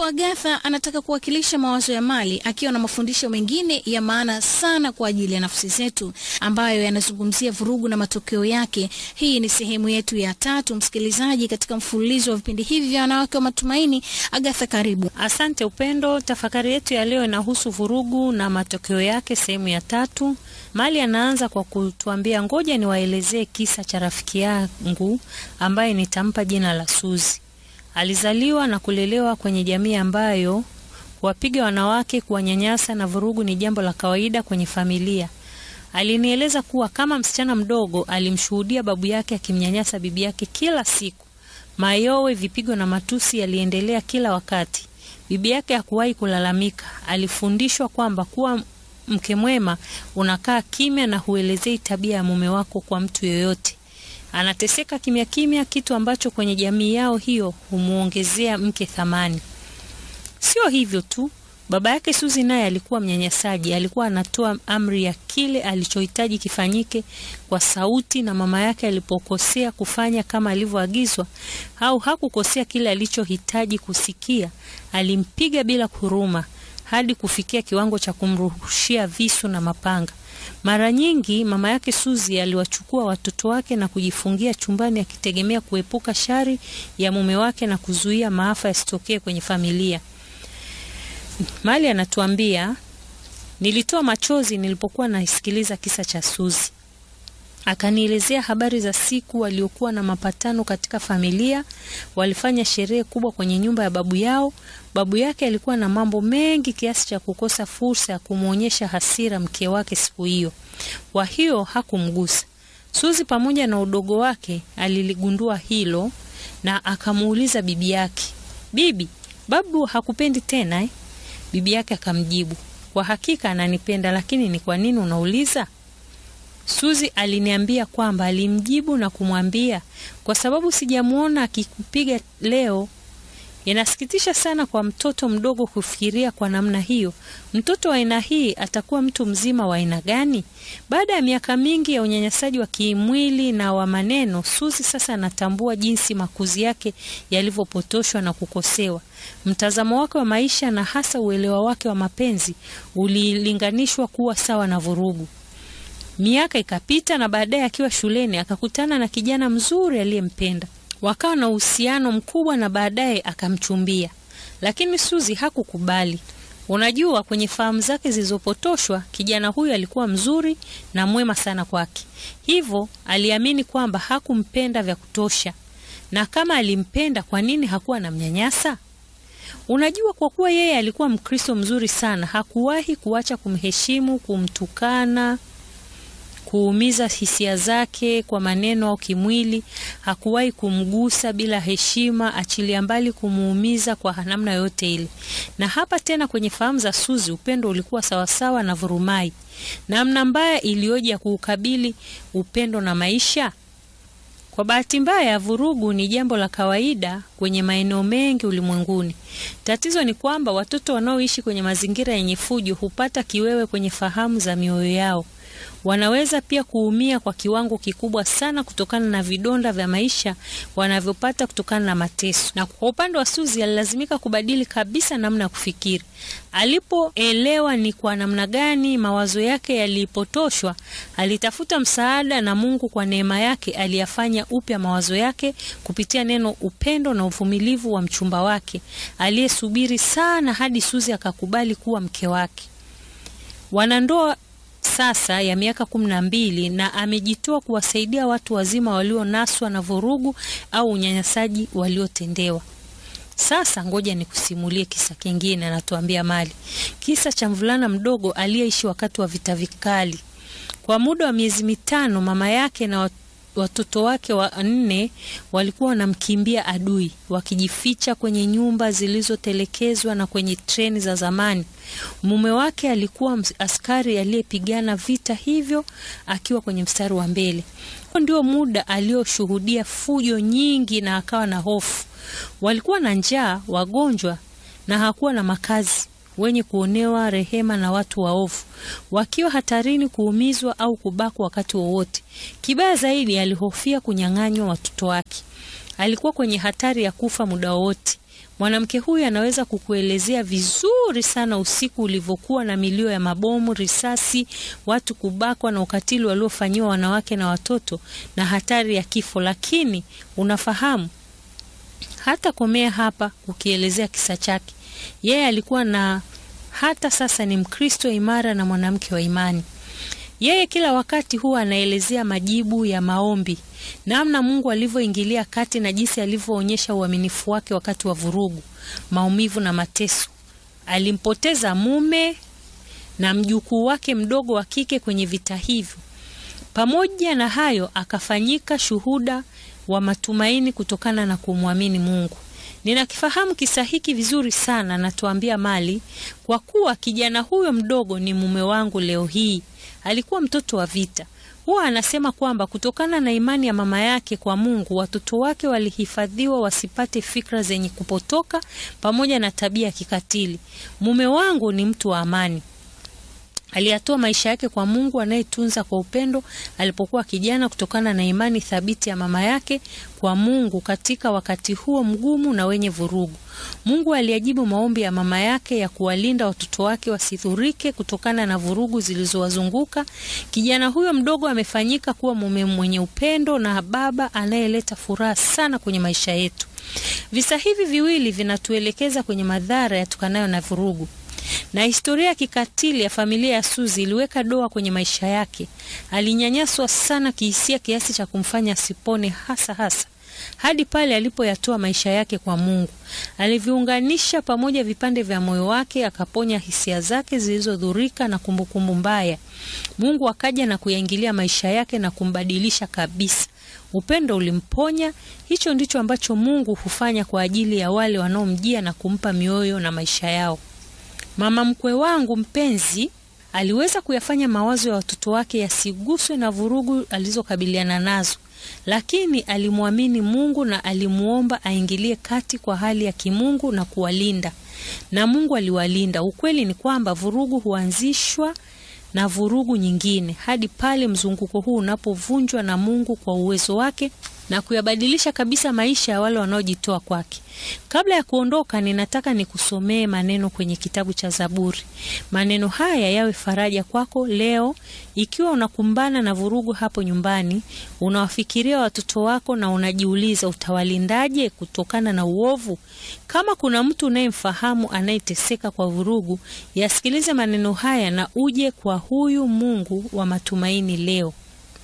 Hapo Agatha anataka kuwakilisha mawazo ya Mali akiwa na mafundisho mengine ya maana sana kwa ajili ya nafsi zetu ambayo yanazungumzia vurugu na matokeo yake. Hii ni sehemu yetu ya tatu, msikilizaji, katika mfululizo wa vipindi hivi vya wanawake wa matumaini. Agatha, karibu. Asante Upendo. Tafakari yetu ya leo inahusu vurugu na matokeo yake, sehemu ya tatu. Mali anaanza kwa kutuambia, ngoja niwaelezee kisa cha rafiki yangu ambaye nitampa jina la Suzi. Alizaliwa na kulelewa kwenye jamii ambayo kuwapiga wanawake, kuwanyanyasa na vurugu ni jambo la kawaida kwenye familia. Alinieleza kuwa kama msichana mdogo alimshuhudia babu yake akimnyanyasa bibi yake kila siku. Mayowe, vipigo na matusi yaliendelea kila wakati. Bibi yake hakuwahi kulalamika. Alifundishwa kwamba kuwa mke mwema unakaa kimya na huelezei tabia ya mume wako kwa mtu yoyote. Anateseka kimya kimya, kitu ambacho kwenye jamii yao hiyo humuongezea mke thamani. Sio hivyo tu, baba yake Suzi naye alikuwa mnyanyasaji. Alikuwa anatoa amri ya kile alichohitaji kifanyike kwa sauti, na mama yake alipokosea kufanya kama alivyoagizwa au hakukosea kile alichohitaji kusikia, alimpiga bila huruma hadi kufikia kiwango cha kumrushia visu na mapanga. Mara nyingi mama yake Suzi aliwachukua watoto wake na kujifungia chumbani akitegemea kuepuka shari ya mume wake na kuzuia maafa yasitokee kwenye familia. Mali anatuambia, nilitoa machozi nilipokuwa naisikiliza kisa cha Suzi. Akanielezea habari za siku waliokuwa na mapatano katika familia. Walifanya sherehe kubwa kwenye nyumba ya babu yao. Babu yake alikuwa na mambo mengi kiasi cha kukosa fursa ya kumwonyesha hasira mke wake siku hiyo, kwa hiyo hakumgusa. Suzi pamoja na udogo wake aliligundua hilo na akamuuliza bibi yake, bibi, babu hakupendi tena eh? Bibi yake akamjibu, kwa hakika ananipenda, lakini ni kwa nini unauliza? Suzi aliniambia kwamba alimjibu na kumwambia, kwa sababu sijamuona akikupiga leo. Inasikitisha sana kwa mtoto mdogo kufikiria kwa namna hiyo. Mtoto wa aina hii atakuwa mtu mzima wa aina gani? Baada ya miaka mingi ya unyanyasaji wa kimwili na wa maneno, Suzi sasa anatambua jinsi makuzi yake yalivyopotoshwa na kukosewa. Mtazamo wake wa maisha na hasa uelewa wake wa mapenzi ulilinganishwa kuwa sawa na vurugu. Miaka ikapita na baadaye akiwa shuleni akakutana na kijana mzuri aliyempenda. Wakawa na uhusiano mkubwa na baadaye akamchumbia, lakini Suzi hakukubali. Unajua, kwenye fahamu zake zilizopotoshwa, kijana huyu alikuwa mzuri na mwema sana kwake, hivyo aliamini kwamba hakumpenda vya kutosha, na kama alimpenda, kwa nini hakuwa na mnyanyasa? Unajua, kwa kuwa yeye alikuwa Mkristo mzuri sana, hakuwahi kuacha kumheshimu, kumtukana kuumiza hisia zake kwa maneno au kimwili. Hakuwahi kumgusa bila heshima, achilia mbali kumuumiza kwa namna yoyote ile. Na hapa tena kwenye fahamu za Suzi, upendo ulikuwa sawasawa na vurumai. Namna mbaya iliyoje ya kuukabili upendo na maisha. Kwa bahati mbaya, vurugu ni jambo la kawaida kwenye maeneo mengi ulimwenguni. Tatizo ni kwamba watoto wanaoishi kwenye mazingira yenye fujo hupata kiwewe kwenye fahamu za mioyo yao. Wanaweza pia kuumia kwa kiwango kikubwa sana kutokana na vidonda vya maisha wanavyopata kutokana na mateso. Na kwa upande wa Suzi, alilazimika kubadili kabisa namna ya kufikiri. Alipoelewa ni kwa namna gani mawazo yake yalipotoshwa, alitafuta msaada, na Mungu kwa neema yake aliyafanya upya mawazo yake kupitia neno, upendo na uvumilivu wa mchumba wake aliyesubiri sana hadi Suzi akakubali kuwa mke wake. Wanandoa sasa ya miaka kumi na mbili na amejitoa kuwasaidia watu wazima walionaswa na vurugu au unyanyasaji waliotendewa. Sasa ngoja nikusimulie kisa kingine, anatuambia Mali, kisa cha mvulana mdogo aliyeishi wakati wa vita vikali. Kwa muda wa miezi mitano, mama yake na watoto wake wanne walikuwa wanamkimbia adui, wakijificha kwenye nyumba zilizotelekezwa na kwenye treni za zamani. Mume wake alikuwa askari aliyepigana vita hivyo akiwa kwenye mstari wa mbele. Huo ndio muda alioshuhudia fujo nyingi na akawa na hofu. Walikuwa na njaa, wagonjwa na hakuwa na makazi wenye kuonewa rehema na watu waovu, wakiwa hatarini kuumizwa au kubakwa wakati wowote. Kibaya zaidi, alihofia kunyang'anywa watoto wake. Alikuwa kwenye hatari ya kufa muda wowote. Mwanamke huyu anaweza kukuelezea vizuri sana usiku ulivyokuwa na milio ya mabomu, risasi, watu kubakwa na ukatili waliofanyiwa wanawake na watoto na hatari ya kifo. Lakini unafahamu, hata komea hapa ukielezea kisa chake. Yeye alikuwa na hata sasa ni Mkristo imara na mwanamke wa imani. Yeye kila wakati huwa anaelezea majibu ya maombi, namna Mungu alivyoingilia kati na jinsi alivyoonyesha uaminifu wake wakati wa vurugu, maumivu na mateso. Alimpoteza mume na mjukuu wake mdogo wa kike kwenye vita hivyo. Pamoja na hayo, akafanyika shuhuda wa matumaini kutokana na kumwamini Mungu. Ninakifahamu kisa hiki vizuri sana, natuambia Mali, kwa kuwa kijana huyo mdogo ni mume wangu leo hii. Alikuwa mtoto wa vita. Huwa anasema kwamba kutokana na imani ya mama yake kwa Mungu, watoto wake walihifadhiwa wasipate fikra zenye kupotoka pamoja na tabia ya kikatili. Mume wangu ni mtu wa amani. Aliyatoa maisha yake kwa Mungu anayetunza kwa upendo alipokuwa kijana, kutokana na imani thabiti ya mama yake kwa Mungu katika wakati huo mgumu na wenye vurugu. Mungu aliajibu maombi ya mama yake ya kuwalinda watoto wake wasidhurike kutokana na vurugu zilizowazunguka. Kijana huyo mdogo amefanyika kuwa mume mwenye upendo na baba anayeleta furaha sana kwenye maisha yetu. Visa hivi viwili vinatuelekeza kwenye madhara yatokanayo na vurugu na historia ya kikatili ya familia ya Suzi iliweka doa kwenye maisha yake. Alinyanyaswa sana kihisia kiasi cha kumfanya asipone hasa hasa hadi pale alipoyatoa maisha yake kwa Mungu. Aliviunganisha pamoja vipande vya moyo wake, akaponya hisia zake zilizodhurika na kumbukumbu mbaya. Mungu akaja na kuyaingilia maisha yake na kumbadilisha kabisa. Upendo ulimponya. Hicho ndicho ambacho Mungu hufanya kwa ajili ya wale wanaomjia na kumpa mioyo na maisha yao. Mama mkwe wangu mpenzi aliweza kuyafanya mawazo ya watoto wake yasiguswe na vurugu alizokabiliana nazo, lakini alimwamini Mungu na alimuomba aingilie kati kwa hali ya kimungu na kuwalinda, na Mungu aliwalinda. Ukweli ni kwamba vurugu huanzishwa na vurugu nyingine hadi pale mzunguko huu unapovunjwa na Mungu kwa uwezo wake na kuyabadilisha kabisa maisha ya wale wanaojitoa kwake. Kabla ya kuondoka, ninataka nikusomee maneno kwenye kitabu cha Zaburi. Maneno haya yawe faraja kwako leo, ikiwa unakumbana na vurugu hapo nyumbani, unawafikiria watoto wako na unajiuliza utawalindaje kutokana na uovu. Kama kuna mtu unayemfahamu anayeteseka kwa vurugu, yasikilize maneno haya na uje kwa huyu Mungu wa matumaini leo.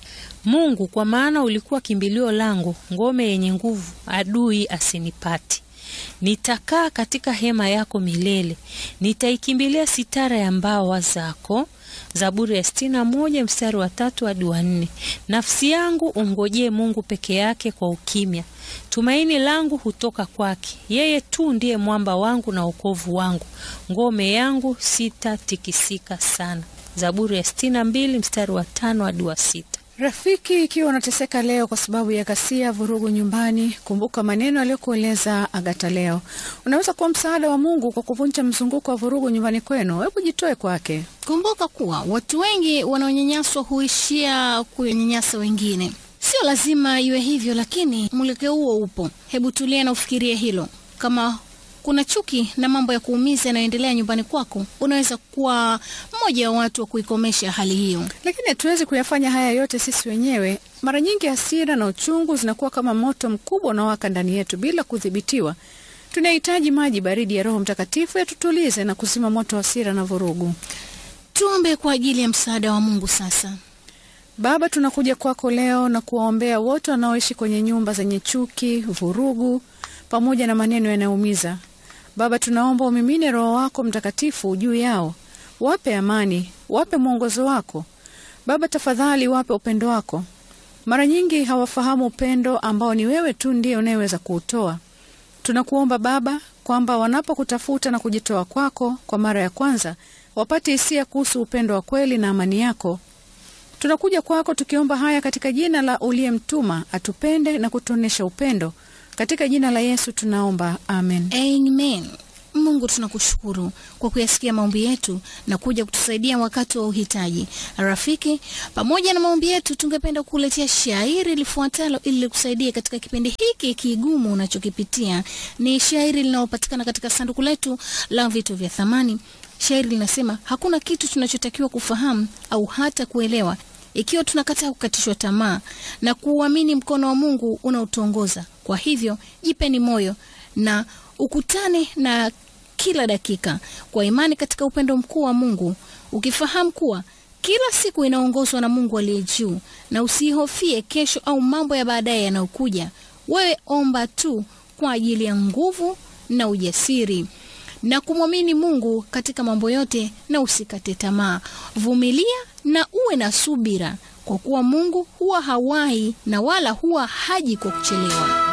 Mungu, kwa maana ulikuwa kimbilio langu, ngome yenye nguvu, adui asinipate. Nitakaa katika hema yako milele, nitaikimbilia sitara ya mbawa zako. Zaburi ya sitini na moja mstari wa tatu hadi wa nne. Nafsi yangu umngojee Mungu peke yake kwa ukimya, tumaini langu hutoka kwake. Yeye tu ndiye mwamba wangu na wokovu wangu, ngome yangu, sitatikisika sana. Zaburi ya sitini na mbili mstari wa tano hadi wa sita. Rafiki, ikiwa unateseka leo kwa sababu ya ghasia, vurugu nyumbani, kumbuka maneno aliyokueleza Agata leo. Unaweza kuwa msaada wa Mungu kwa kuvunja mzunguko wa vurugu nyumbani kwenu. Hebu jitoe kwake. Kumbuka kuwa watu wengi wanaonyanyaswa huishia kunyanyasa wengine. Sio lazima iwe hivyo, lakini mwelekeo huo upo. Hebu tulia na ufikirie hilo. Kama kuna chuki na mambo ya kuumiza yanayoendelea nyumbani kwako, unaweza kuwa mmoja wa watu wa kuikomesha hali hiyo. Lakini hatuwezi kuyafanya haya yote sisi wenyewe. Mara nyingi hasira na uchungu zinakuwa kama moto mkubwa unaowaka ndani yetu bila kudhibitiwa. Tunahitaji maji baridi ya Roho Mtakatifu yatutulize na kuzima moto wa hasira na vurugu. Tuombe kwa ajili ya msaada wa Mungu sasa. Baba, tunakuja kwako leo na kuwaombea wote wanaoishi kwenye nyumba zenye chuki, vurugu pamoja na maneno yanayoumiza. Baba, tunaomba umimine Roho wako Mtakatifu juu yao, wape amani, wape mwongozo wako. Baba, tafadhali wape upendo wako. Mara nyingi hawafahamu upendo ambao ni wewe tu ndiye unayeweza kuutoa. Tunakuomba Baba kwamba wanapokutafuta na kujitoa kwako kwa mara ya kwanza, wapate hisia kuhusu upendo wa kweli na amani yako. Tunakuja kwako tukiomba haya katika jina la uliyemtuma atupende na kutuonesha upendo. Katika jina la Yesu tunaomba, amen. Amen. Mungu, tunakushukuru kwa kuyasikia maombi yetu na kuja kutusaidia wakati wa uhitaji. Rafiki, pamoja na maombi yetu, tungependa kukuletea shairi lifuatalo ili likusaidia katika kipindi hiki kigumu unachokipitia. Ni shairi linalopatikana katika sanduku letu la vitu vya thamani. Shairi linasema, hakuna kitu tunachotakiwa kufahamu au hata kuelewa ikiwa tunakataa kukatishwa tamaa na kuuamini mkono wa Mungu unaotuongoza. Kwa hivyo jipeni moyo na ukutane na kila dakika kwa imani katika upendo mkuu wa Mungu, ukifahamu kuwa kila siku inaongozwa na Mungu aliye juu, na usihofie kesho au mambo ya baadaye yanayokuja. Wewe omba tu kwa ajili ya nguvu na ujasiri na kumwamini Mungu katika mambo yote, na usikate tamaa. Vumilia na uwe na subira, kwa kuwa Mungu huwa hawahi na wala huwa haji kwa kuchelewa.